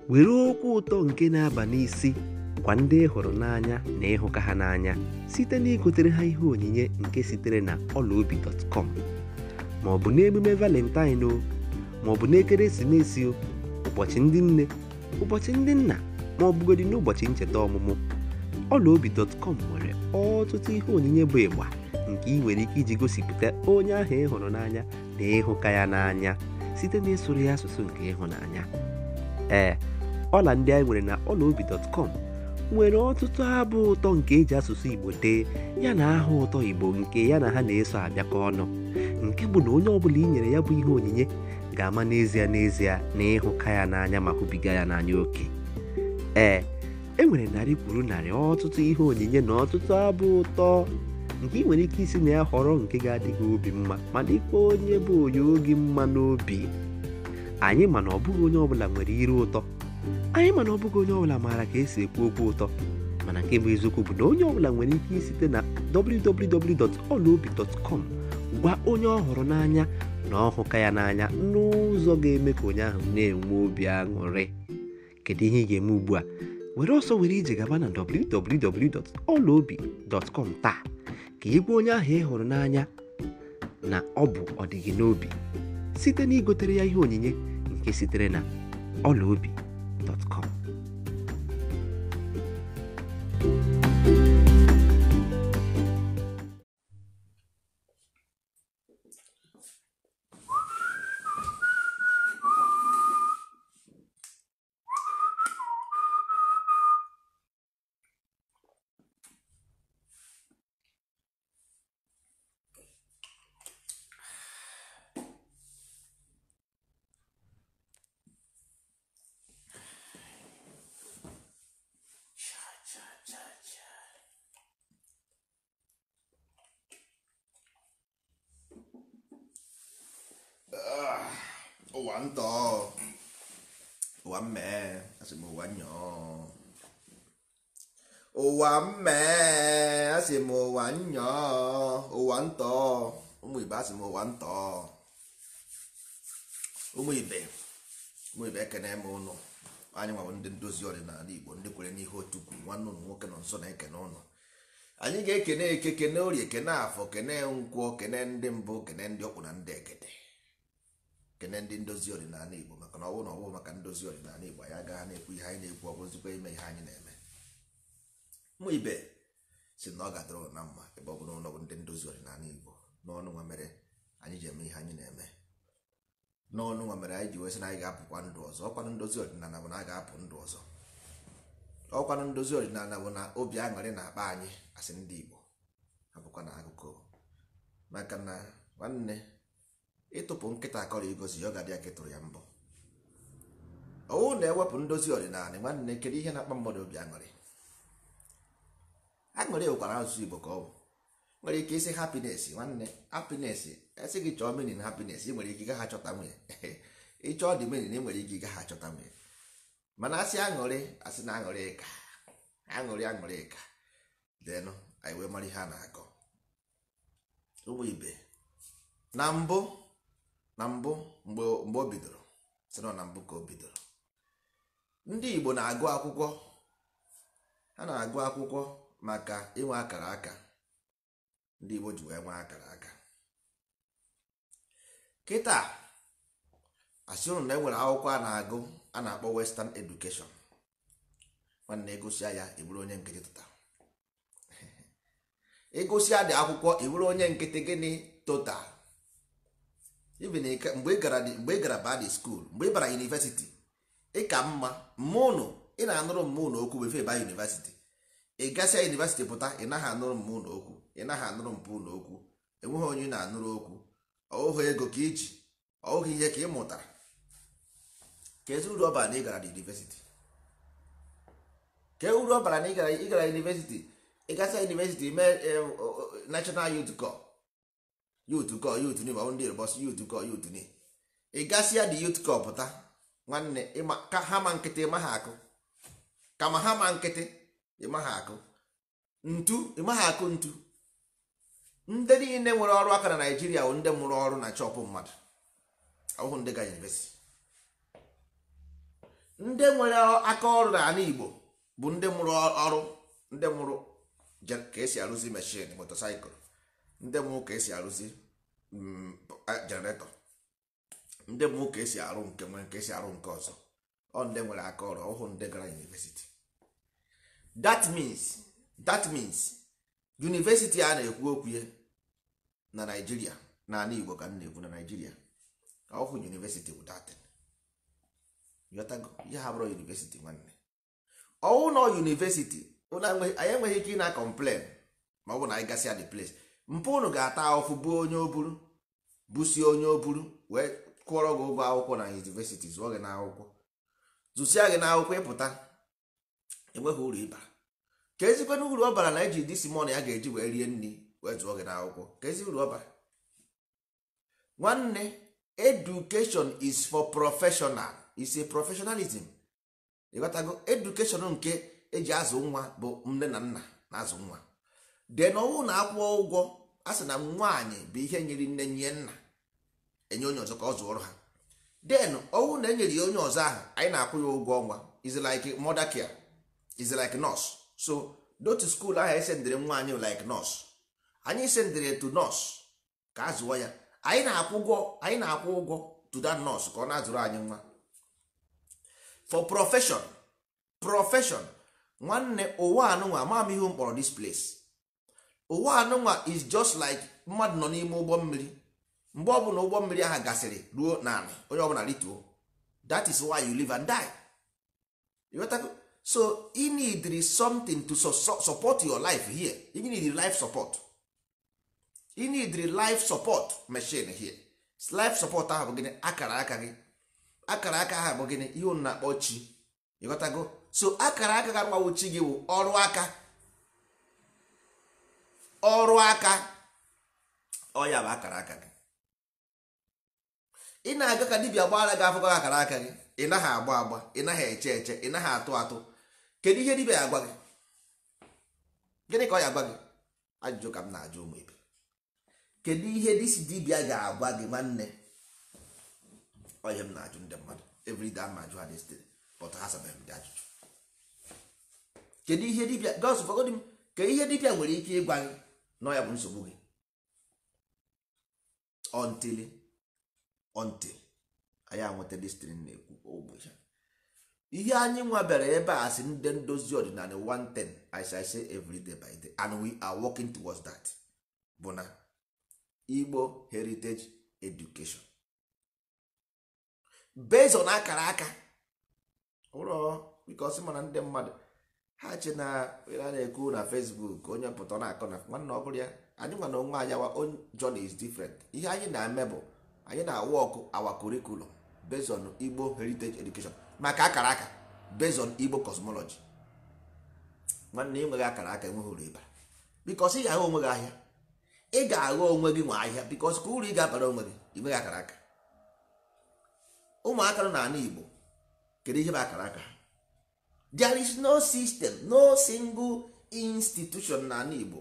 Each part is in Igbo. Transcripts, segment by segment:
were okwu ụtọ nke na-aba n'isi gwa ndị ị hụrụ n'anya na ịhụka ha n'anya site na igotere ha ihe onyinye nke sitere na ọlaobi.com ma ọ bụ n'emume valentine o ma ọ bụ n'ekeresimesi o ụbọchị ndị nne ụbọchị ndị nna ma ọ bụgodị n'ụbọchị ncheta ọmụmụ ọlaobi.com nwere ọtụtụ ihe onyinye bụ ịgba nke ị nwere ike iji gosipụta onye ahụ ị hụrụ n'anya na ịhụka ya n'anya site na ịsụrụ ya asụsụ nke ịhụnanya ee ọla ndị anyị nwere na ọlaobi.com nwere ọtụtụ abụ ụtọ nke eji asụsụ igbo dee ya na aha ụtọ igbo nke ya na ha na-eso abịakọ ọnụ nke bụ na onye ọbụla i nyere ya bụ ihe onyinye ga-ama n'ezie n'ezie na ịhụka ya n'anya ma hụbiga ya n'anya oke ee e nwere narị kwuru narị ọtụtụ ihe onyinye na ọtụtụ abụ ụtọ nke ị nwere ike isi na ya họrọ nke ga-adị gị obi mma ma dịkwa onye bụ onye oge mma n'obi anyị mana ọ bụghị onye ọbụla nwere ire ụtọ anyị mana ọ bụghị onye ọbụla maara ka esi ekwu okwu ụtọ mana nke bụ eziokwu bụ na onye ọbụla nwere ike isite na www.olaobi.com gwa onye ọ hụrụ n'anya na ọhụka ya n'anya n'ụzọ ga-eme ka onye ahụ na-enwe obi aṅụrị kedu ihe ị ga-eme ugbu a were ọsọ were ije gaba na www.olaobi.com taa ka ị gwa onye ahụ ị hụrụ n'anya na ọ bụ ọdịgị n'obi site na igotere ya ihe onyinye nke sitere na ọlaobi.com ụwa ntọ ụwa mmee asị m ụwa nyọọ ụwa mmee asị m ụwa nyọọ ụwa ntọ ụmụ ibe asị m ụwa ntọ ụmụ ibe ụmụ ibe ekene m ụnụ anyị nwawo ndị ndozi ọdịnala igbo ndị kwere n'ihe otu kwuru nwanne ụnụ nwoke nọ nso na-ekene ụnụ anyị ga-ekene eke kene orie kene afọ kene nkwọ kene ndị mbụ kene ndị ọkpụ na ndị egede kene ndị ndozi ọdịnala igbo maka na ọwụ na ọwụ maka ndozi ọdịnala igbo anyị agaghị na-ekwu ihe anyị na-ekwu ọbụzikwa ime ihe anyị na-eme mụ ibe si na ọ ga-adịrị na mma ebe ọ bụla ụlọ bụ ndị ndozi ọdịnala igbo n'ọnụ nwa mere anyị ji eme ihe anyị na-eme n'ọnụ nwa mere anyị ji wee sị na anyị ga-apụkwa ndụ ọzọ ọkwanụ ndozi ọdịnala bụ na a ga-apụ ndụ ọzọ ọkwanụ ndozi ọdịnala bụ na obi aṅụrị na-akpa anyị asị ndị igbo abụkwa na akụkọ maka na nwanne ịtụpụ nkịta akọrọ igosi ya ọ ga-adị ka ịtụrụ ya mbọ ọwụ na-ewepụ ndozi ọdịnala nwanne kedu ihe na-akpa mmadụ obi aṅụrị aṅụrị bụkwara asụsụ igbo ka ọ bụ nwere ike isi hapines nwanne hapines esi gị chọọ menin hapines ị nwere ike ịgaghị achọta nwunye ịchọọ dị menin ị nwere ike ịgaghị achọta nwunye mana asị aṅụrị asị na aṅụrị ka aṅụrị aṅụrị ka denụ anyị wee mara ihe a na-akọ ụmụ ibe na mbụ na mbụ mgbe mgbe o bidoro sị na ọ na mbụ ka o bidoro ndị igbo na-agụ akwụkwọ ha na-agụ akwụkwọ maka inwe akara aka ndị igbo ji wee nwee akara aka kịta asị ụnụ na e nwere akwụkwọ a na-agụ a na-akpọ western education nwanne egosia ya ịbụrụ onye nkịtị tụta egosia dị akwụkwọ ịbụrụ onye nkịtị gịnị total even mgbe ị gara mgbe ị gara badi skuul mgbe ị bara yunivesiti ị ka mma mmụnụ ị na-anụrụ mmụnụ okwu befe ba yunivesiti ị gasịa yunivesiti pụta ị naghị anụrụ mmụnụ okwu ị naghị anụrụ mpụ ụlọ okwu enweghị onye ị na-anụrụ okwu ọhụhụ ego ka iji ọhụhụ ihe ka ị mụtara ka ezi uru ọ bara na ị gara yunivesiti ka uru ọ bara na ị gara yunivesiti ị gasịa yunivesiti mee national youth corps youth corps youth ni ma ndị bọs youth corps youth ni ị gasịa dị youth corps pụta nwanne ka ha ma nkịtị ịma ha akụ kama ha ma nkịtị ịma ha akụ ntu ịma ha akụ ntu ndị niile nwere ọrụ aka na naijiria bụ ndị mụrụ ọrụ na chọpụ mmadụ ọhụụ ndị ga yunivesiti ndị nwere aka ọrụ n'ala igbo bụ ndị mụrụ ọrụ ndị mụrụ je- ka esi arụzi meshin motosaịkụl ndị mụrụ ka esi arụzi jeneretọ ndị mụrụ ka esi arụ nke nwere ka esi arụ nke ọzọ ọ ndị nwere aka ọrụ ọhụ ndị gara university that means that means university a na-ekwu okwu ya na naijiria na ala igbo ka m na-ekwu na naijiria ọhụ university bụ datin Ịghọtago? ihe ha bụrụ university nwanne ọwụ na university ụnụ enwe- anyị enweghị ike ị na complain ma ọ bụ na anyị gasịa the place mpụ unu ga-ata ahụfụ bụ onye oburu busie onye oburu wee kwụọrọ gị ụgwọ akwụkwọ na university zụọ gị n'akwụkwọ zụsịa gị n'akwụkwọ ịpụta enweghị uru ịba ka ezikwana uru ọ bara na eji disi mọn ya ga-eji wee rie nri wee zụọ gị n'akwụkwọ ka ezi uru ọ bara nwanne education is for professional is a professionalism ịghọtago education nke eji azụ nwa bụ nne na nna na-azụ nwa den ọnwụ na akwụọ ụgwọ a sị na nwaanyị bụ ihe nyere nne nye nna enye onye ọzọ ka ọ zụọrọ ha den ọnwụ na enyere ya onye ọzọ ahụ anyị na-akwụ ya ụgwọ ọnwa is like mother care is like nurse so dotu school ahụ esendịrị nwa anyị like nurse anyị sendịrị to nurse ka a zụọ ya anyị na-akwụ ụgwọ anyị na-akwụ ụgwọ to that nurse ka ọ na-azụrụ anyị nwa for profession profession nwanne ụwa anụnwa ama m ihe m kpọrọ this place ụwa anụnwa is just like mmadụ nọ n'ime ụgbọ mmiri mgbe ọbụla ụgbọ mmiri ahụ gasịrị ruo naanị onye ọbụla rituo that is why you live and die You got to- so you need something to su- su- support your life here you need life support you need life support machine here life support ahụ bụ gịnị akara aka gị akara aka ahụ bụ gịnị ihe unu na-akpọ chi ịghọtago so akara aka ga agbawo chi gị bụ ọrụ aka ọrụ aka ọ ya bụ akara aka gị ị na-aga ka dibịa gbara gị afọ gị akara aka gị ị naghị agba agba ị naghị eche eche ị naghị atụ atụ kedu ihe dibịa ya-agwa gị gịnị ka ọ ya agwa gị ajụjụ ka m na-ajụ ụmụ ibe kedu ihe disi dibịa ga-agwa gị nwanne onye m na-ajụ ndị mmadụ everyday ama ajụ ha destin but ha sabeghị m dị ajụjụ kedu ihe dibịa gos fọgodi m ka ihe dibịa nwere ike ịgwa gị na ọ ya bụ nsogbu gị until until anyị anweta destin na-ekwu ụbọchị ihe anyị nwa bịara ebe a sị ndị ndozi ọdịnala 110 as I say every day by day and we are working towards that bụ na Igbo heritage education based on akara aka ụlọ bikos mana ndị mmadụ ha che na a na-ekwu na Facebook onye pụta na-akọ na nwanne ọ bụrụ ya anyị nwa na onwe anyị our own journey is different ihe anyị na-eme bụ anyị na-awa ọkụ our curriculum based on Igbo heritage education maka akara aka based on Igbo cosmology nwanne enweghị akara aka enweghị uru ịbara bikos ị ga-ahụ onwe gị ahịa ị ga-aghọ onwe gị nwe ahịa bikos ka uru ị ga-abara onwe gị inweghị akara aka ụmụaka nọ n'ala Igbo kedu ihe bụ akara aka ha there is no system no single institution n'ala Igbo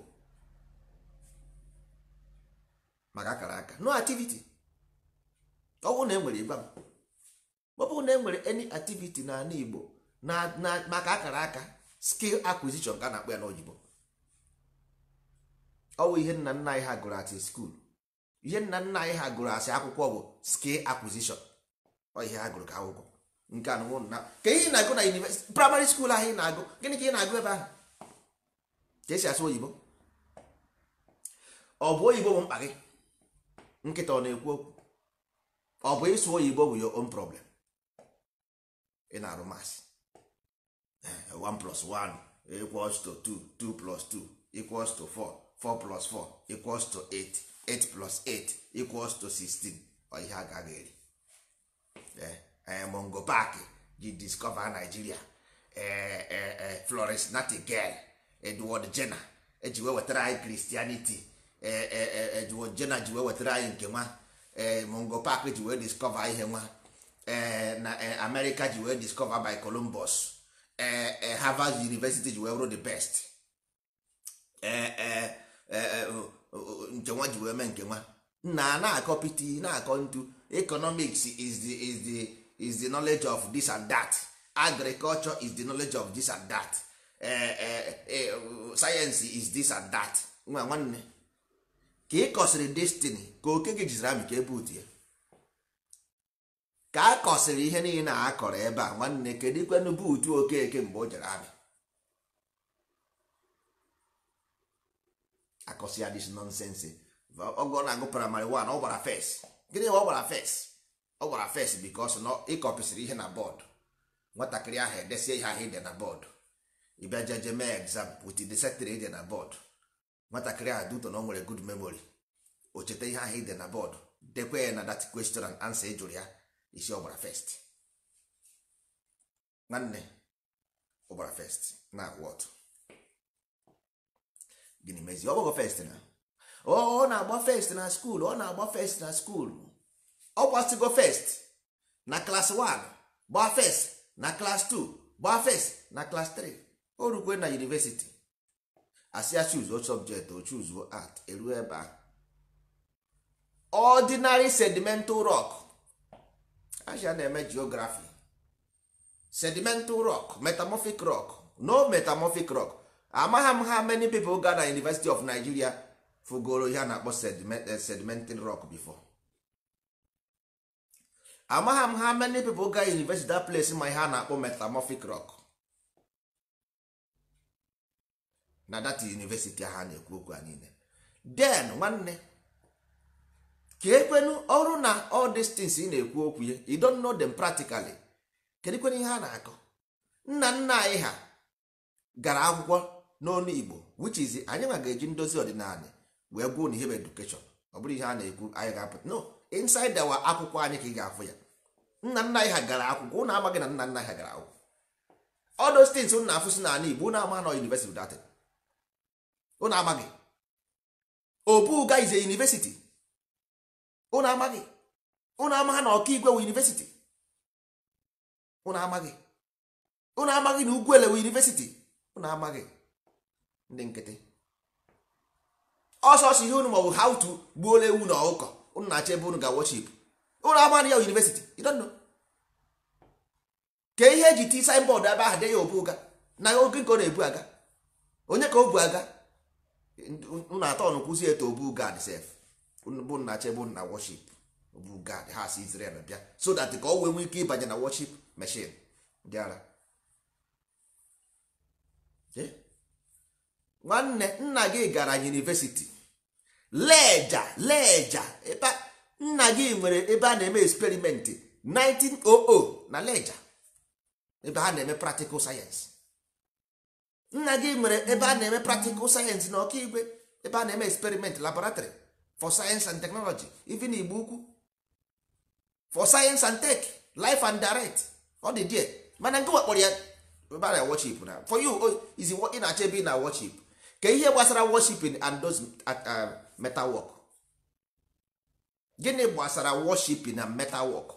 maka akara aka no activity ọ bụrụ na e nwere ịgwa m ọ bụrụ na e nwere any activity n'ala Igbo na na maka akara aka skill acquisition ka a na-akpọ ya n'oyibo ọ bụ ihe nna nna anyị ha gụrụ asị skuul ihe nna nna anyị ha gụrụ asị akwụkwọ bụ skill acquisition ọ ihe ha gụrụ ka akwụkwọ nke a nụnwụ na ka ihe ị na-agụ na university praịmarị skuul ahụ ị na-agụ gịnị ka ị na-agụ ebe ahụ ka esi asụ oyibo ọ bụ oyibo bụ mkpa gị nkịta ọ na-ekwu okwu ọ bụ ịsụ oyibo bụ your own problem ị na-arụ masị 1 plus 1 equals to 2 2 plus 2 equals to 4 4 plus 4 equals to 8 8 plus 8 equals to 16 ọ ihe a gaghị eri mongo park ji discover nigeria florence nightingale edward jenner eji wee wetara anyị christianity edward jenner ji wee wetara anyị nke nwa mongo park ji wee discover ihe nwa na america ji wee discover by columbus harvard university ji wee bụrụ the best nke nwa ji wee mee nke nwa na na-akọ piti na-akọ ntu economics is the, is the, is the knowledge of this and that agriculture is the knowledge of this and that eh, eh, eh, science is this and that nwa nwanne ka ị kọsịrị destiny ka oke gị jiziri amị ka ebutu ya ka a kọsịrị ihe niile a kọrọ ebe a nwanne kedu ikwenu buutu okeke mgbe o jere amị akọsị ya dis nonsense ọgọ na-agụ praịmarị 1 ọ gbara fes gịnị ọ gbara fes ọ gbara fes bikos na ịkọpịsịrị ihe na bọọdụ nwatakịrị ahụ edesie ihe ahụ ide na bọọdụ ịbịa jeje mee exam wit the setịrị ide na bọọdụ nwatakịrị ahụ duto na o nwere good memory o cheta ihe ahụ ide na bọọdụ dekwe ya na that question and answer ị jụrụ ya isi ọ gbara first nwanne ọ gbara first na what gịnị mezi ọ gbago first na ọ ọ na-agba first na skuul ọ na-agba first na skuul ọ gbasigo first na klas 1 gbaa first na klas 2 gbaa first na klas 3 o rukwe na university asị ya chuzuo subject o chuzuo art eruo ebe ahụ ordinary sedimental rock aja na-eme geography sedimental rock metamorphic rock no metamorphic rock amagha m ha many people ga na university of nigeria fugoro ihe a na-akpọ sediment- eh, sedimental rock before amagha m ha many people ga university that place ma ihe a na-akpọ metamorphic rock na that university ahụ a na-ekwu okwu a niile then nwanne ka ekwenu ọrụ na all these things ị na-ekwu okwu ya you don't know them practically kedu kwenu ihe a na-akọ nna nna anyị ha gara akwụkwọ n'ọnụ igbo which is anyị nwa ga-eji ndozi ọdịnala wee gwuo na ihe bụ education ọ bụrụ ihe a na-ekwu anyị ga-apụta no inside our akwụkwọ anyị ka ị ga-afụ ya nna nna anyị ha gara akwụkwọ ụnụ amaghị na nna nna anyị ha gara akwụkwọ all those things ụnụ na-afụ si n'ala igbo ụnụ ama na university datin ụnụ amaghị obuga is a university ụnụ amaghị ụnụ amaghị na ọkaigwe wu university ụnụ amaghị ụnụ amaghị na ugwuele wu university ụnụ amaghị ndị nkịtị ọsọsọ ihe unu maọbụ how to gbuola ewu na ọkụkọ unu na-achọ ebe unu ga worship unu amaghị ya university you don't know ka ihe eji ti signboard ebe ahụ de ya obu ụga na oge nke ọ na-ebu aga onye ka o bu aga unu atọ ọnụ kwụzi eto obu gad sef unu bụ na achọ ebe unu na worship obu gad ha si Israel bịa so that ka ọ wee nwee ike ịbanye na worship machine ndị ara Eh? nwanne nna gị gara university leja leja ebe a- nna gị nwere ebe a na-eme eksperimenti 1900 na leja ebe ha na-eme practical science nna gị nwere ebe a na-eme practical science na ọkaigwe ebe a na-eme experiment laboratory for science and technology even igbo ukwu for science and tech life and direct ọ dị die mana nke wakpọrọ ya ebe a na worship na for you oh, is it what ị na-achọ ebe ị na worship ka ihe gbasara worshiping and those uh, uh, metal work gịnị gbasara worshiping and metal work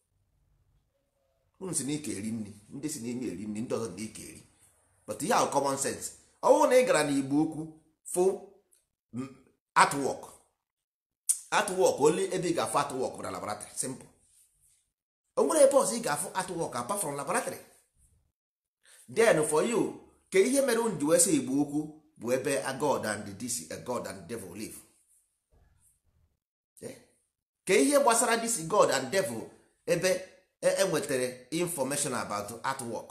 unu si n'ike eri nri ndị si n'ime eri nri ndị ọzọ n'ike eri but ihe ahụ common sense ọ bụrụ na ị gara n'igbo ukwu fụ m, artwork artwork only ebe ị ga-afụ artwork bụ na laboratory simple o nwere ebe ọzọ ị ga-afụ artwork apart from laboratory then for you ka ihe mere unu ji wee sị igbo ukwu bụ ebe a god and this a god and devil live Eh? ka ihe gbasara this god and devil ebe e- enwetara information about artwork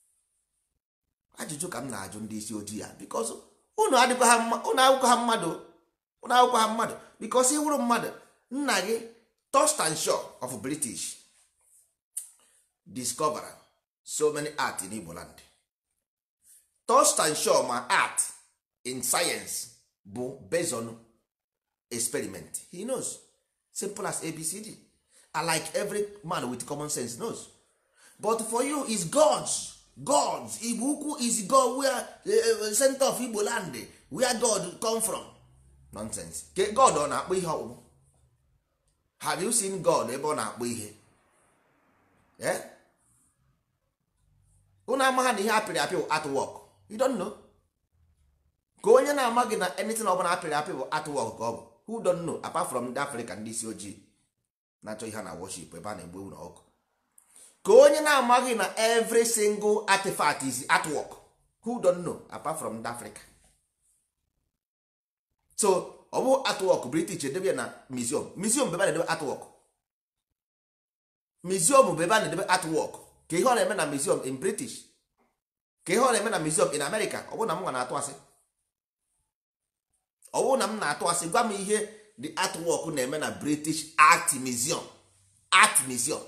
ajụjụ ka m na-ajụ ndị isi ojii ya bikos unu adịkwa ha mma- unu akwụkwọ ha mmadụ unu akwụkwọ ha mmadụ bikos ịwụrụ mmadụ nna gị Thurston Shaw of British discovered so many art in Igbo land Thurston Shaw ma art in science bụ based on experiment he knows simple as abcd and like every man with common sense knows but for you is gods gods igbo ukwu is god where uh, center of igbo land where god come from nonsense ke god ọ na-akpọ ihe ọkpụkpụ have you seen god ebe ọ na-akpọ ihe eh? unu amagha na ihe apịrị apị bụ artwork you don't know ka onye na-amaghị na anything ọbụla apịrị apị bụ artwork ka ọ bụ who don't know apart from ndị afrịka ndị isi ojii na-achọ ihe a na worship ebe a na-egbu ewu na ọkụ ka onye na-amaghị na every single artifact is artwork who don't know apart from africa so ọ bụ artwork british edebe ya na museum museum bụ ebe a na-edebe artwork museum bụ ebe a na-edebe artwork ka ihe ọ na-eme na museum in british ka ihe ọ na-eme na museum in america ọ bụrụ na m nwa na-atụ asị ọ bụrụ na m na-atụ asị gwa m ihe the artwork na-eme na british art museum art museum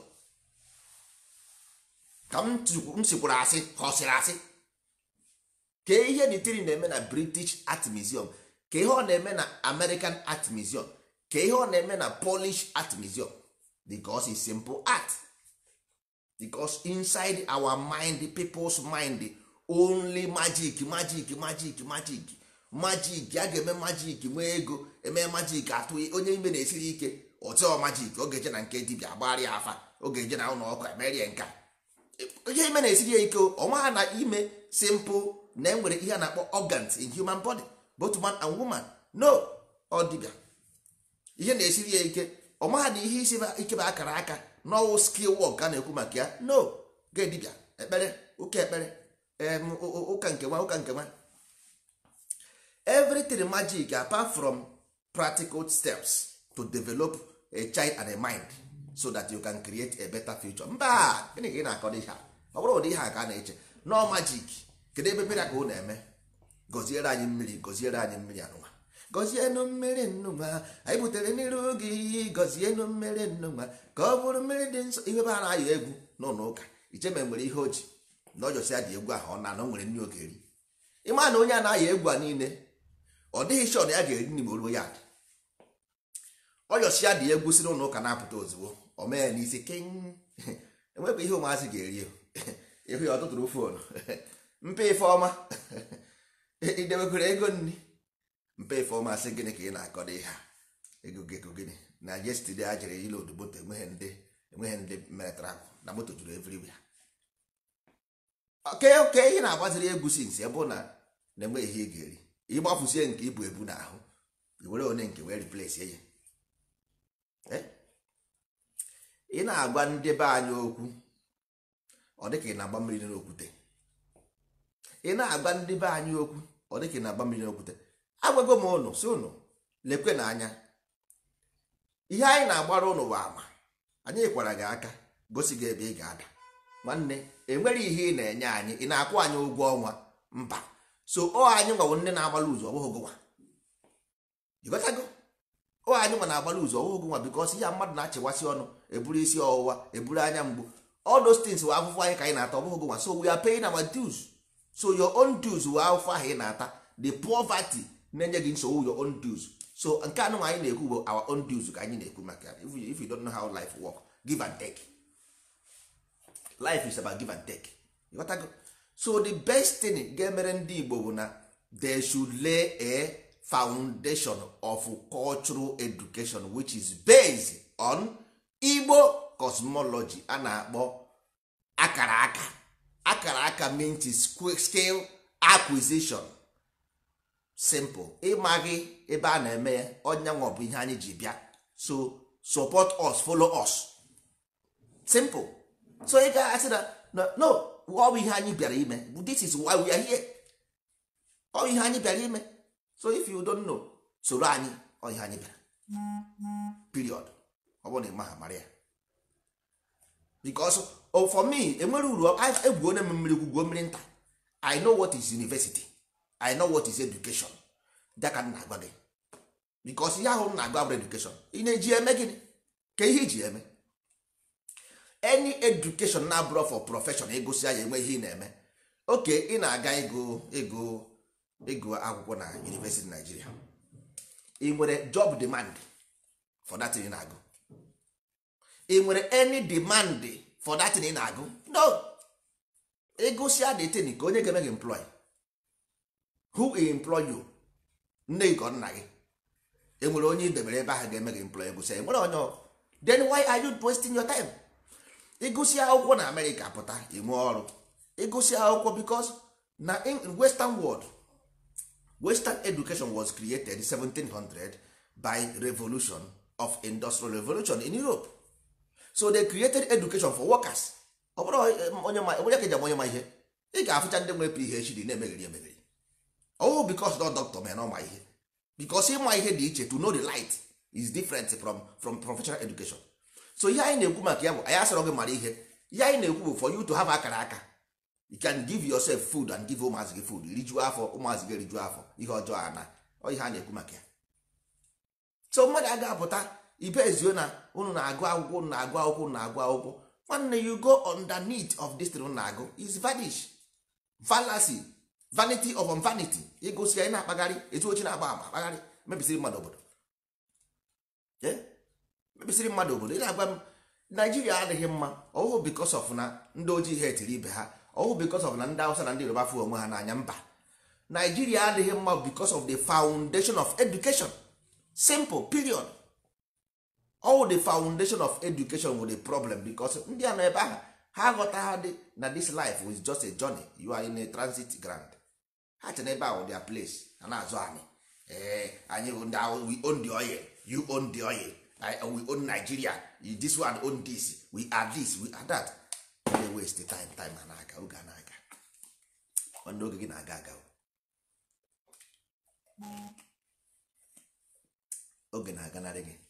ka m tukwu- m sikwuru asị ka ọ sịrị asị ka ihe ditiri na-eme na british art museum ka ihe ọ na-eme na american art museum ka ihe ọ na-eme na polish art museum because it's simple art because inside our mind people's mind only magic magic magic magic magic a ga-eme magic nwee ego eme magic atụ onye ime na-esiri ike ọtịọ magic oge eje na nke dibịa gbara ya afa oge eje na ụlọ ọkụ emerie nka ihe ime na-esiri ya ike ọnwa na ime simple na enwere ihe a na-akpọ organs in human body both man and woman no ọ dibịa ihe na-esiri ya ike ọmaha na ihe isi ike bụ akara aka n'ọwụ skill work a na-ekwu maka ya no ga dibịa ekpere ụka ekpere em, ụ- ụ- ụka nke nwa ụka nke nwa everything magic apart from practical steps to develop a child and a mind so that you can create a better future mba gịnị ka ị na-akọ ihe a ọ bụrụ ụdị ihe a ka a na-eche no magic kedu ebe mmiri ka ụ na-eme gọziere anyị mmiri gọziere anyị mmiri anụnwa gọzienụ mmiri nnụnwa anyị butere n'iru gị gọzienụ mmiri nnụnwa ka ọ bụrụ mmiri dị nsọ ihe ebe a na-ayọ egwu n'ụlọ ụka icheme nwere ihe o ji na ọjọsi ya dị egwu ahụ ọ na na o nwere nri oge eri ịma na onye a na-ayọ egwu a niile ọ dịghị shọ na ya ga-eri nri ma o ruo ya dị ọyọsi ya dị egwu si n'ụlọ ụka na-apụta ozugbo o mee ya n'isi king enwekwa ihe ụmụazị ga-eri ịhụ ya ọtụtụrụ fonu mpe ife ọma idebekwere ego nri mpe ife ọma sị gịnị ka ị na-akọdo ihe a ego gị ego gịnị na yestide a jere ile odu moto enweghị ndị enweghị ndị mere travel na moto juru everywhere oke oke ihe na-agbaziri egwu sinsi ebe ọ na na-enwe ihe ị ga-eri ịgbafusie nke ibu ebu n'ahụ i were one nke wee replace ya Eh? ị na-agwa ndị be anyị okwu ọ dịka ị na-agba mmiri n'okwute ị na-agwa ndị be anyị okwu ọ dịka ị na-agba mmiri n'okwute agwago m ụnụ si ụnụ lekwe n'anya ihe anyị na-agbara ụnụ bụ ama anyị kwara gị aka gosi gị ebe ị ga-ada nwanne enwere ihe ị na-enye anyị ị na-akwụ anyị ụgwọ ọnwa mba so ọ anyị nwawo ndị na-agbala ụzọ ọ bụghị gụnwa ịghọtago ọ anyị nwa na-agbala ụzọ ọ bụghị gụnwa bikọs ihe mmadụ na-achịwasị ọnụ eburu isi ọwụwa eburu anya mgbu all those things wụ afụfụ anyị ka anyị na-ata ọ bụghị gụnwa so we are paying our dues so your own dues wụ afụfụ ahụ ị na-ata the poverty na-enye gị nsogbu your own dues so nke anụ anyị na-ekwu bụ our own dues ka anyị na-ekwu maka ya if you, if you don't know how life work give and take life is about give and take You got go? so the best thing ga-emere ndị Igbo bụ na they should lay a foundation of cultural education which is based on Igbo cosmology a na-akpọ akara aka akara aka means scale acquisition simple ịmaghị ebe a na-eme ya ọnyanwa bụ ihe anyị ji bịa so support us follow us simple so ị ga-asị na no, no ọ bụ ihe anyị bịara ime this is why we are here ọ bụ ihe anyị bịara ime so if you don't know soro anyị ọ ihe anyị bịara period ọ bụrụ na ị maha mara ya because oh, for me enwere uru egwuo na mmiri gwugwo mmiri nta i know what is university i know what is education daka m na-agwa gị because ihe ahụ m na-agwa bụ education ị na-eji eme gịnị ka ihe iji eme any education na-abụrụ for profession egosi ya enwe ihe ị na-eme oke ị na-aga ịgụ ịgụ ịgụ akwụkwọ na university Nigeria ị nwere job demand for that thing ị na-agụ ị nwere any demand for that thing ị na-agụ no ịgụsịa the thing ka onye ga-eme gị employ who employ you nne gị ka ọ nna gị enwere onye idebere ebe ahụ ga-eme gị employ egụsịa enwere onye ọ then why are you wasting your time ịgụsị akwụkwọ na amerịka pụta inwe ọrụ ịgụsị akwụkwọ because na in western world western education was created 1700 by revolution of industrial revolution in europe so they created education for workers ọ bụrụ onye ma onye ka eji ama onye ma ihe ị ga-afụcha ndị nwere phd na-emegheri emegheri ọwụ bikos nọ dọkịta mere na ọma ihe bikos ịma ihe dị iche to know the light is different from from professional education so ihe anyị na-ekwu maka ya bụ anyị asọrọ gị mara ihe ihe anyị na-ekwu bụ for you to have akara aka you can give yourself food and give ụmụazị gị food rijuo afọ ụmụazị gị rijuo afọ ihe ọjọọ a na ọ ihe a na-ekwu maka ya so mmadụ a ga-apụta ibe ezio na unu na-agụ akwụkwọ unu na-agụ akwụkwọ unu na-agụ akwụkwọ nwanne you go underneath of this thing unu na-agụ is vanish fallacy vanity of vanity ịgosi ya ị na-akpagharị etu ochi na-agba ama akpagharị mebisiri mmadụ obodo Eh? mebisiri mmadụ obodo ị na-agwa m naijiria adịghị mma ọwụ bikos of na ndị ojii ha etiri ibe ha ọwụ bikos of na ndị awụsa na ndị yoruba fụ onwe ha n'anya mba naijiria adịghị mma bikos of the foundation of education simple period all the foundation of education with the problem because ndị a nọ ebe ahụ ha aghọta ha dị na this life is just a journey you are in a transit ground ha chere ebe ahụ their place ha na-azụ anyị ee anyị bụ ndị ahụ we own the oil you own the oil I, we own Nigeria you, this one own this we are this we are that they waste time time ha na-aga oge a na-aga nwanne oge gị na-aga aga oge na-aganarị gị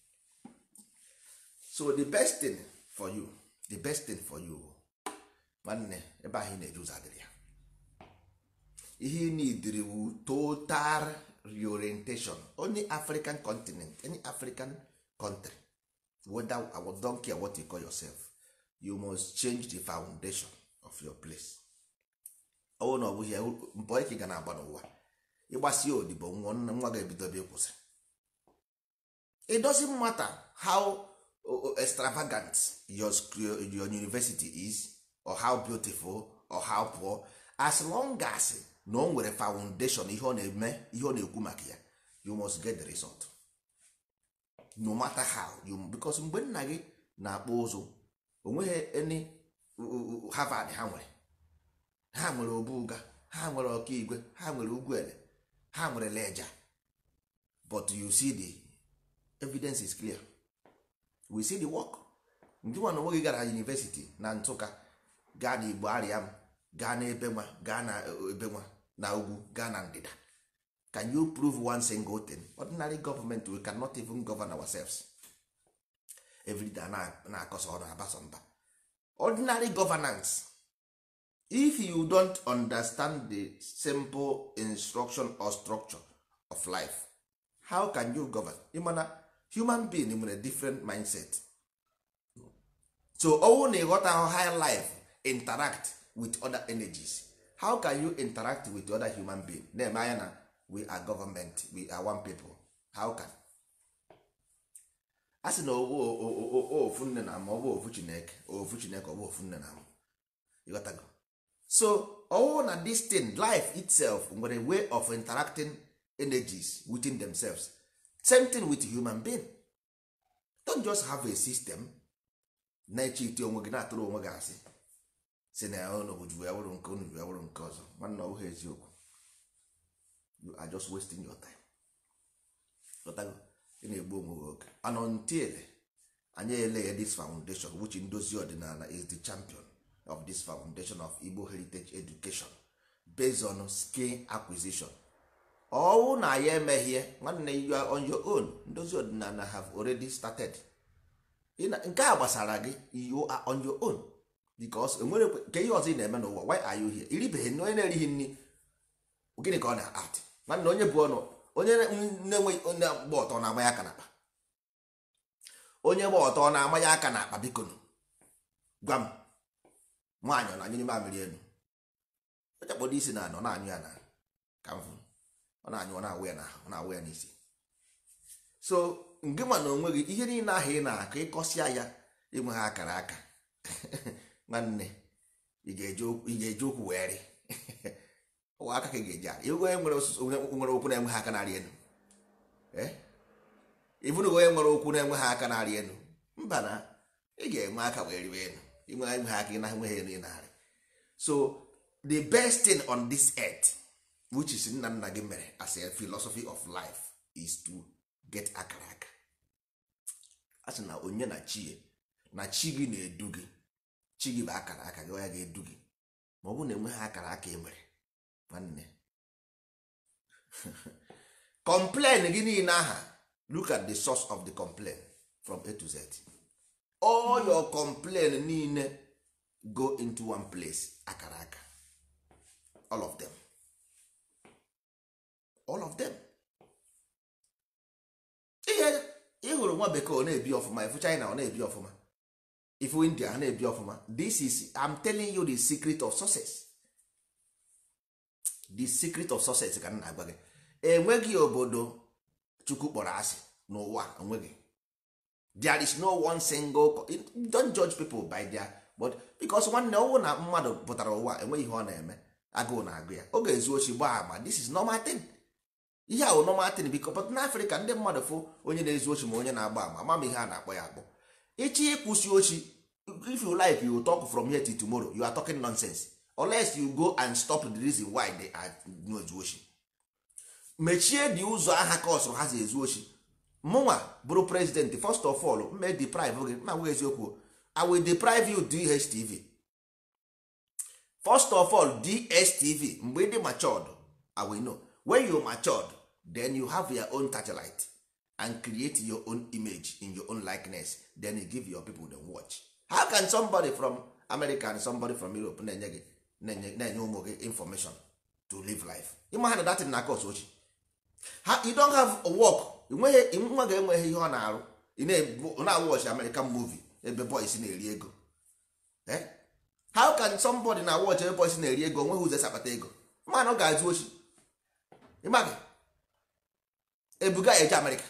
so the best thing for you the best thing for you nwanne ebe ahụ ị na-eje ụzọ adịrị ya ihe ị nidiri wu total reorientation only african continent any african country whether I don't care what you call yourself you must change the foundation of your place ọwụ na ọ bụghị ya mbọ ike ga na-agba n'ụwa ịgbasi odibo nwa nwa ga-ebido ebe ịkwụsị it doesn't matter how extravagant your, your university is or how beautiful or how poor as long as na o nwere foundation ihe ọ na-eme ihe ọ na-ekwu maka ya you must get the result no matter how you because mgbe nna gị na-akpụ ụzụ onweghị any Harvard ha nwere ha nwere obuga ha nwere ọkaigwe ha nwere ugwuele ha nwere leja but you see the evidence is clear we see the work ndị nwa na onwe gị gara university na nsụka gaa na igbo ariam gaa na ebe nwa gaa na ebe nwa na ugwu gaa na ndịda can you prove one single thing ordinary government we cannot even govern ourselves everyday na-akọsa ọrụ abasa mba ordinary governance if you don't understand the simple instruction or structure of life how can you govern ịmana human being nwere different mindset so ọnwụ na ịghọta how high life interact with other energies how can you interact with other human being na-eme anya na we are government we are one people how can a sị na ofu nne na ama ọ bụ ofu chineke ofu chineke ọ bụ ofu nne na ama ịghọtago so ọwụ na this thing life itself nwere way of interacting energies within themselves same thing with human being don't just have a system na-eche ite onwe gị na-atụrụ onwe gị asị si na unu ji ya wụrụ nke unu ji ya wụrụ nke ọzọ nwanne ọ bụghị eziokwu you are just wasting your time Ghọtago? ị na-egbu onwe gị oge and until anyị ele this foundation which ndozi ọdịnala is the champion of this foundation of Igbo heritage education based on skill acquisition ọwụ na ya emeghie nwanne you are on your own ndozi ọdịnala have already started nke a gbasara gị you are on your own because enwere ke ihe ọzọ ị na-eme n'ụwa why are you here iribeghị nri onye na-erighị nri gịnị ka ọ na-at nwanne onye bụ ọnụ onye na-enweghị onye gba ọtọ na-ama ya aka n'akpa onye gba ọtọ na-ama ya aka n'akpa biko gwa m nwaanyị ọ na-anyụ n'ime amịrị elu onye kpọdo isi na anọ na-anyụ ya na ka m fụrụ ọ na-anyụ ọ na-awụ ya na ọ na-awụ ya n'isi so nke ma na onwe gị ihe niile ahụ ị na-akọ ịkọsịa ya enweghị akara aka nwanne ị ga-eji okwu wee rị ụwa aka ka ị ga-eji ara ịbụ onye nwere okwu na-enweghị aka narị elu ịbụrụ onye nwere okwu na-enweghị aka narị elu mba na ị ga-enwe aka wee riwe elu inwe enweghị aka ị na-enweghị elu ị narị so the best thing on this earth which is nna nna gị mere as a philosophy of life is to get akara aka a sị na onye na chi na chi gị na-edu gị chi gị bụ akara aka gị ọ ya ga-edu gị ma ọ bụrụ na enweghị akara aka emere nwanne complain gị niile aha look at the source of the complaint from a to z all your complain niile go into one place akara aka all of them all of them ihe ịhụrụ nwa bekee ọ na-ebi ọfụma ifu china ọ na-ebi ọfụma ifu india ha na-ebi ọfụma this is i'm telling you the secret of success the secret of success ka m na-agwa gị enweghị obodo chukwu kpọrọ asị n'ụwa enweghị there is no one single co- don't judge people by their but because nwanne ọnwụ na mmadụ pụtara ụwa enweghị ihe ọ na-eme agụụ na-agụ ya ọ ga-ezu ochi gbaa agba this is normal thing ihe a wụ normal thing biko but n'afrịka ndị mmadụ fụ onye na-ezu ochi ma onye na-agba ama ama m ihe a na-akpọ ya akpọ ịchị ịkwụsị ochi if you like you talk from here till tomorrow you are talking nonsense unless you go and stop the reason why they are na-ezu ochi mechie dị ụzọ aha ka ọsọ ha si ezu ochi mụnwa bụrụ president first of all mme deprive gị ma gwa eziokwu i will deprive you dstv first of all dstv mgbe ị dị matured i will know when you matured then you have your own satellite and create your own image in your own likeness then you give your people the watch how can somebody from america and somebody from europe na-enye gị na-enye na-enye ụmụ gị information to live life ịma ha na datin na kos ochi ha you don't have a work enweghị nwa ga-enweghị ihe ọ na-arụ ị na- na-awọchi american movie ebe boys na-eri ego Eh? how can somebody na watch ebe boys na-eri ego onweghị ụzọ esi akpata ego mana ọ ga-azụ ochi ịmaghị ebuga ya eje amerịka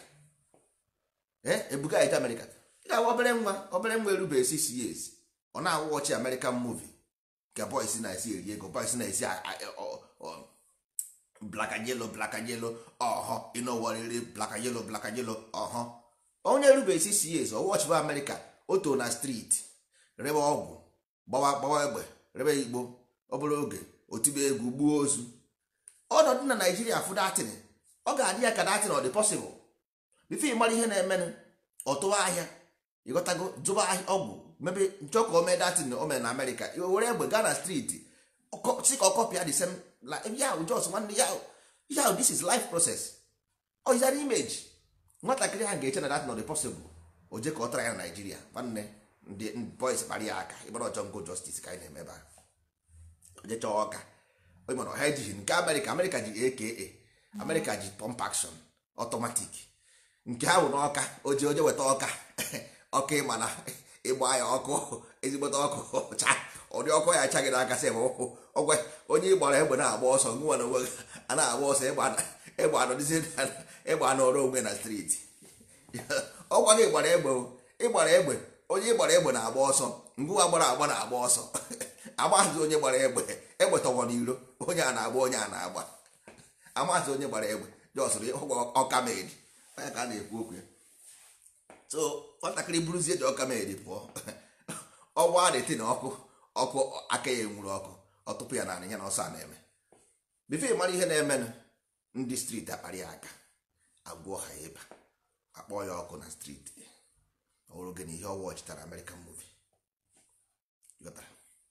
Eh? ebuga ya eje amerịka ị ga-ahụ obere nwa obere nwa erube 6 years ọ na-awọchi american movie ka boys na-esi eri ego boys na-esi a- a- ọ- ọ- black and yellow black and yellow ọhọ ịnọwarịrị black and yellow black and yellow ọhọ onye erube 6 years ọ wọchịba amerịka o too na street rebe ọgwụ gbawa gbawa egbe rebe igbo obere oge otibe egwu gbuo ozu ọnọdụ na naijiria fụ datin ọ ga-adị ya ka datin ọ dị pọsịbụl bifo ị mara ihe na-emenụ ọtụwa ahịa ịghọtago zụba ahịa ọgwụ mebe nchọ ka o mee datin o mere na amerịka i were egbe gaa na streeti ọkọ- si ka ọ kọpịa the same like ya jos nwanne ya ya this is life process ọ is an image nwatakịrị ha ga-eche na datin ọ dị pọsịbụl o je ka ọ tara ya na naijiria nwanne ndị ndị boys kpara ya aka ịgbara ọchọ ngo justice ka anyị na-eme ebe a onye chọọ ọka onye mana ọha ejighị nke amerịka amerịka ji aka amerịka ji pump action automatic nke ahụ n'ọka oje oje weta ọka ọka ịma na ịgba ya ọkụ ezigbote ọkụ cha ụdị ọkụ ya achaghị n'aka sị ma ọgwa onye ịgbara egbe na-agba ọsọ nwa na onwe gị a na-agba ọsọ egbe anọdịzi egbe anọrọ onwe na striti ọgwa gị gbara egbe o, ịgbara egbe onye ịgbara egbe na-agba ọsọ ngụwa gbara agba na-agba ọsọ amaghịzi onye gbara egbe egbe tọgbọ n'iro onye a na-agba onye a na-agba amaghịzi onye gbara egbe jọsụrụ ụgwọ ọkamedi onye ka a na-ekwu okwu ya so nwatakịrị buruzie ji ọkamedi pụọ ọgba adịtị na ọkụ ọkụ aka ya enwuru ọkụ ọ tụpụ ya na ya na ọsọ a na-eme bifo ị mara ihe na-emenụ ndị striti akparị ya aka agwọ ha ịba akpọọ ya ọkụ na striti ọ bụrụ gị na ihe ọwa ọchịtara American movie Ghọtara?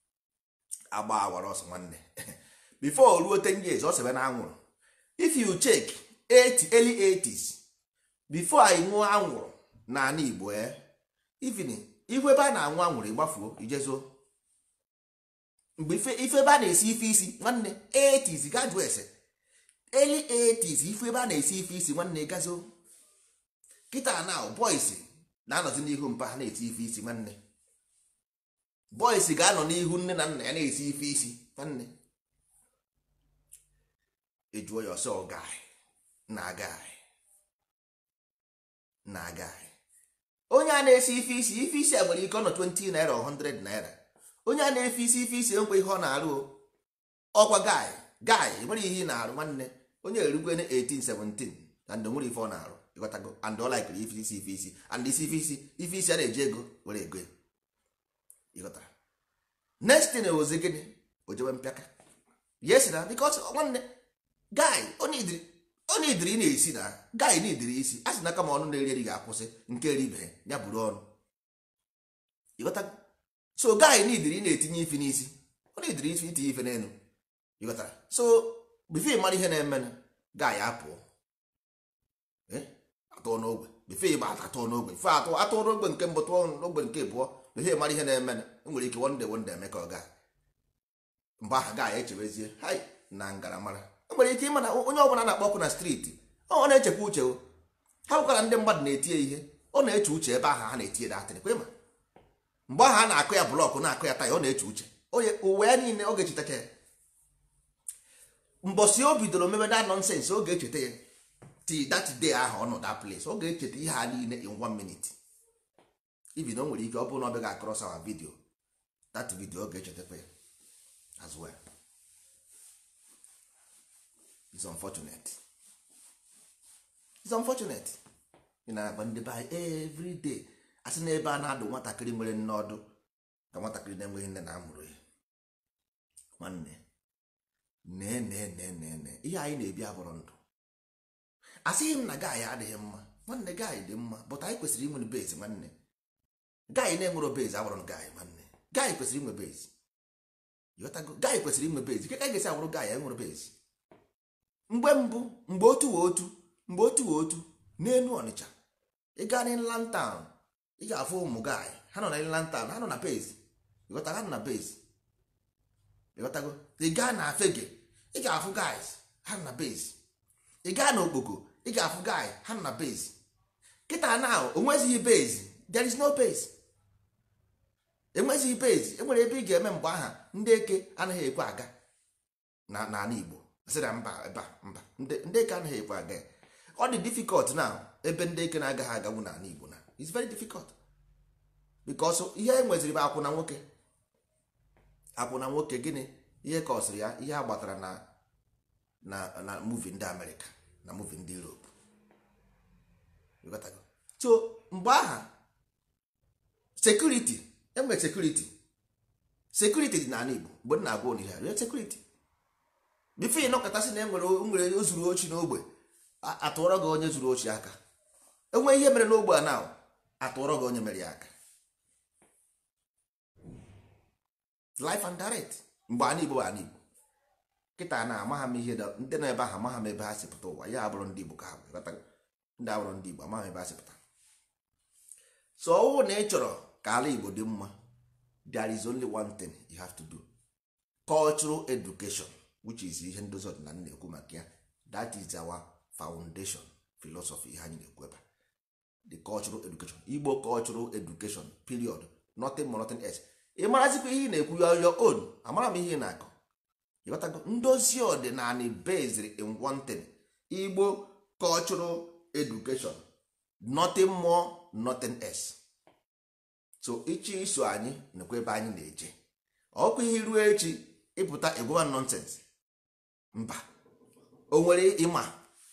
agba awara ọsọ nwanne before ruo 10 years ọ sebe na anwụrụ if you check 80 early 80s before anyị ṅụọ anwụrụ n'ala Igbo e even ihu ebe a na-anwụ anwụrụ ịgbafuo ijezo mgbe ife ife ebe a na-esi ife isi nwanne 80s ga jụọ ese early 80s ifu ebe a na-esi ife isi nwanne gazo kịta na boys na-anọzi n'ihu mpa ha na-eti ife isi nwanne boys ga-anọ n'ihu nne na nna ya na-esi ife isi nwanne ejuo ya ọsọ guy na guy na guy onye a na-esi ife isi ife isi a nwere ike ọ nọ 20 naira or 100 naira onye a na-efe isi ife isi enkwe ihe ọ na-arụ o. ọkwa guy guy nwere ihe ị na-arụ nwanne onye erugwe na 1817 and nwere ife ọ na-arụ ịghọtago and ọ likere ife isi ife isi and isi ife isi ife isi a na-eji ego were ego ya ịghọtara next thing ozi gịnị o jewe mpịaka yes na because nwanne guy ọ na-ediri ọ na-ediri ị na-esi na guy na-ediri isi a sị na kama ọnụ na-eri eri ga-akwụsị nke eribeghị ya buru ọnụ ịghọtago so guy nidiri ị na-etinye ife n'isi ọ na-ediri ife itinye ife n'elu ịghọtara so bifo mara ihe na-eme guy apụọ atụọ n'ogbe bifo ịgba atụọ n'ogbe fe atụ atụọ n'ogbe nke mbụ tụọ n'ogbe nke abụọ bifo mara ihe na-eme nwere ike wonde wonde eme ka ọ gaa mgbe ahụ gaa echebezie hai na ngaramara o nwere ike ịma na onye ọbụla na-akpọ ọkụ na striti ọ na-echekwa uche o ha bụkwara ndị mmadụ na-etinye ihe ọ na-eche uche ebe ahụ ha na-etinye datịrị kwa ịma mgbe ahụ a na-akụ ya blọkụ na-akụ ya taya ọ na-eche uche onye uwe ya niile ọ ga-echetacha ya mbọsi o bidoro mebe da nọnsensị ọ ga-echeta ya ti that day ahụ ọ nọ that place ọ ga-echeta ihe ha niile in one minute ibi na o nwere ike ọ bụrụ na ọ bịa ga-akọrọs awa vidio that video ọ ga-echetakwa ya as well it's unfortunate it's unfortunate ị na-agba ndị be anyị every day asị na ebe a na-adụ nwatakịrị nwere nne ọdụ ka nwatakịrị na-enweghị nne na amụrụ ya nwanne nee nee nee nee nee ihe anyị na-ebi abụrụ ndụ asịghị m na gaanyị adịghị mma nwanne gaanyị dị mma bụta anyị kwesịrị inwe bezi nwanne gaanyị na-enwero bezi abụrụ gaanyị nwanne gaanyị kwesịrị inwe bezi ịghọtago gaanyị kwesịrị inwe bezi ka ga-esi abụrụ gaanyị enwere bezi mgbe mbụ mgbe otu wee otu mgbe otu wee otu n'elu ọnịcha ị gaa n'inland town ị ga-afụ ụmụ gaanyị ha nọ na inland town ha nọ na bezi ịghọta ha nọ na bezi ịghọtago ị gaa na afege ị ga-afụ guys ha nọ na bezi ị gaa na okpoko ị ga-afụ guy ha nọ na base kịta na onwezighị base there is no base enwezighị base enwere ebe ị ga-eme mgbe aha ndị eke anaghị ekwe aga na n'ala Igbo sị na mba ebe mba ndị eke anaghị ekwe aga ọ dị difficult na ebe ndị eke na-agaghị aganwu n'ala Igbo na it's very difficult because ihe e nweziri bụ akwụna nwoke akwụna nwoke gịnị ihe ka ọ sịrị ya ihe a gbatara na na na muvi ndị amerịka na muvi ndị europe so mgbe aha sekuriti enwere sekuriti sekuriti dị n'ala igbo mgbe m na-agwa onihe ya sekuriti bifo ịnọkọtasị na enwere nwere ozuru ochi n'ogbe atụọrọ gị onye zuru ochi aka enwe ihe mere n'ogbe a na atụọrọ gị onye mere ya aka life and direct mgbe ana igbo bụ ana igbo kịta na amagha m ihe ndị nọ ebe ahụ amagha m ebe ha si pụta ụwa ya abụrụ ndị igbo ka ha ndị abụrụ ndị igbo amagha m ebe ha si pụta so ọwụ na ị chọrọ ka ala igbo dị mma there is only one thing you have to do cultural education which is ihe ndozi ọdịnala na-ekwu maka ya that is our foundation philosophy ihe anyị na-ekwu ebe the cultural education igbo cultural education period nothing more nothing else ị marazikwa ihe ị na-ekwu your own amara m ihe ị na-akọ ịghọtago ndozi ọdịnala based in one thing igbo cultural education nothing more nothing else so ichi iso anyị nakwa ebe anyị na-eje ọkụ ihe ruo echi ịpụta egwuwa nonsense mba o nwere ịma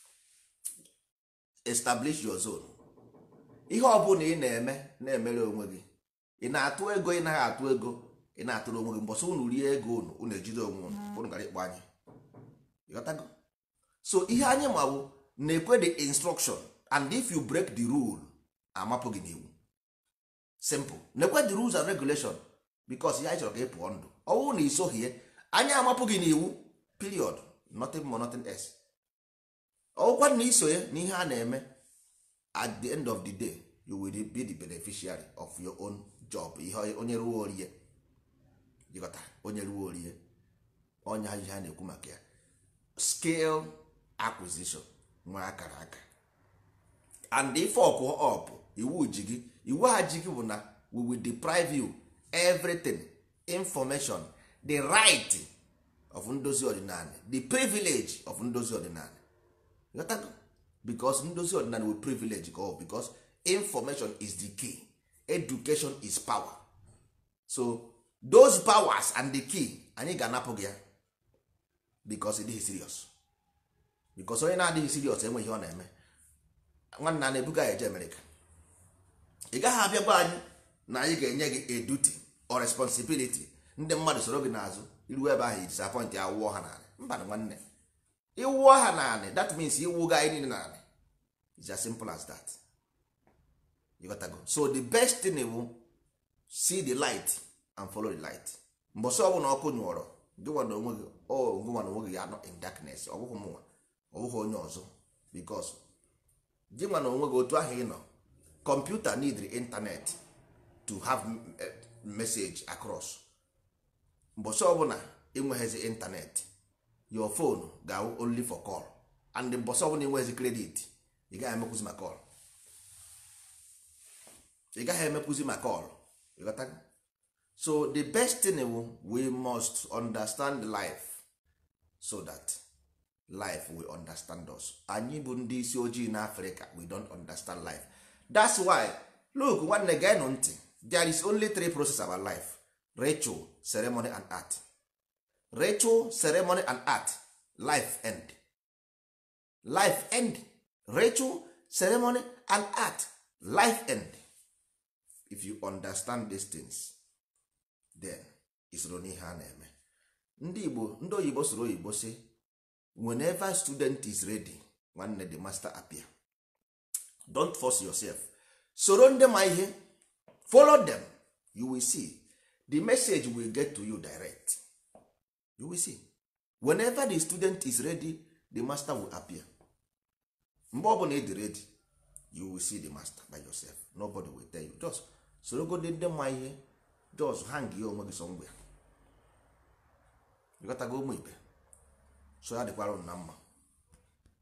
establish your zone ihe ọbụla ị na-eme na-emere onwe gị ị na-atụ ego ị naghị atụ ego ị na-atụrụ onwe gị mbọsị unu rie ego unu unu ejide onwe unu unu gara ịkpọ anyị ịghọtago so ihe anyị ma bụ na-ekwe the instruction and if you break the rule amapụ gị n'iwu simple na-ekwe the rules and regulation because ihe anyị chọrọ ka ị pụọ ndụ ọ bụrụ na isoghie anyị amapụ gị n'iwu period nothing more nothing else ọgwụkwa na isonye na ihe a na-eme at the end of the day you will be the beneficiary of your own job ihe onye ruo orie jikọta onye ruo orie onye ihe a na-ekwu maka ya scale acquisition nwe akara aka and ife ọkụ up iwu ji gị iwu ha ji gị bụ na we will deprive you everything information the right of ndozi ọdịnala the privilege of ndozi ọdịnala ghọtago because ndozi ọdịnala will privilege go because information is the key education is power so those powers and the key anyị ga-anapụ gị ya because it is serious because onye na-adịghị serious enweghị ọ na-eme nwanne a na-ebuga ya eje Amerịka ị gaghị abịa gwa anyị na anyị ga-enye gị a duty or responsibility ndị mmadụ soro gị n'azụ iruo ebe ahụ disappoint ya wụọ ha naanị mba na nwanne ịwụọ ha naanị that means iwu ga anyị niile naanị is as simple as that you got to go. so the best thing bụ see the light and follow the light mbọsị ọbụla ọkụ nyụọrọ gị nwa na onwe gị ọ gị nwa na onwe gị ya nọ in darkness ọ bụghị mụnwa ọ bụghị onye ọzọ because gị nwa na onwe gị otu ahụ ị nọ kọmputa need internet to have m- eh, message across mbọsị ọbụla enweghịzi internet your phone ga only for call and mbọsị ọbụla enweghịzi credit ị gaghị emekwuzi ma call ị gaghị emekwuzi ma call ịghọtago so the best thing wu we must understand life so that life will understand us anyị bụ ndị isi ojii na africa we don't understand life that's why look nwanne geenụ ntị there is only three process about life ritual ceremony and art ritual ceremony and art life end life end ritual ceremony and art life end if you understand these things then isoro n'ihe a na-eme ndị igbo ndị oyibo soro oyibo si whenever student is ready nwanne the master appear don't force yourself soro ndị ma ihe follow them you will see the message will get to you direct you will see whenever the student is ready the master will appear mgbe ọbụla ị dị ready you will see the master by yourself nobody will tell you just sorogodi ndị ma ihe just hang ya onwe gị somewhere ịghọtago ụmụ ibe so ya dịkwara unu na mma